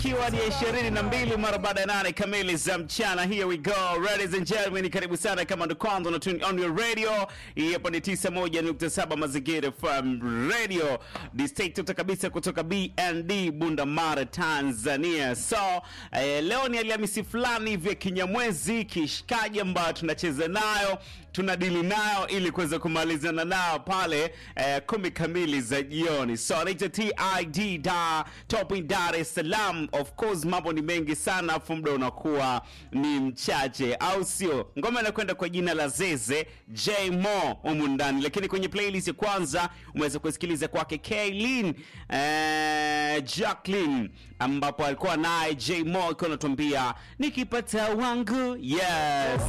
ikiwa ni ishirini na mbili mara baada ya nane kamili za mchana. Here we go ladies and gentlemen, karibu sana kama ndo kwanza na tune on your radio. Hii hapa ni 91.7 Mazingira FM Radio, district kabisa kutoka BND Bunda Mara, Tanzania. So eh, leo ni Alhamisi fulani vya kinyamwezi kishikaji ambayo tunacheza nayo tunadili nayo ili kuweza kumalizana nao pale eh, kumi kamili za jioni. So naitwa TID da Topping Dar es Salaam. Of course mambo ni mengi sana, afu muda unakuwa ni mchache, au sio? Ngoma inakwenda kwa jina la Zeze J Mo humu ndani, lakini kwenye playlist ya kwanza umeweza kusikiliza kwake Kaylin eh, Jacqueline ambapo alikuwa naye J Mo akiwa anatuambia nikipata wangu yes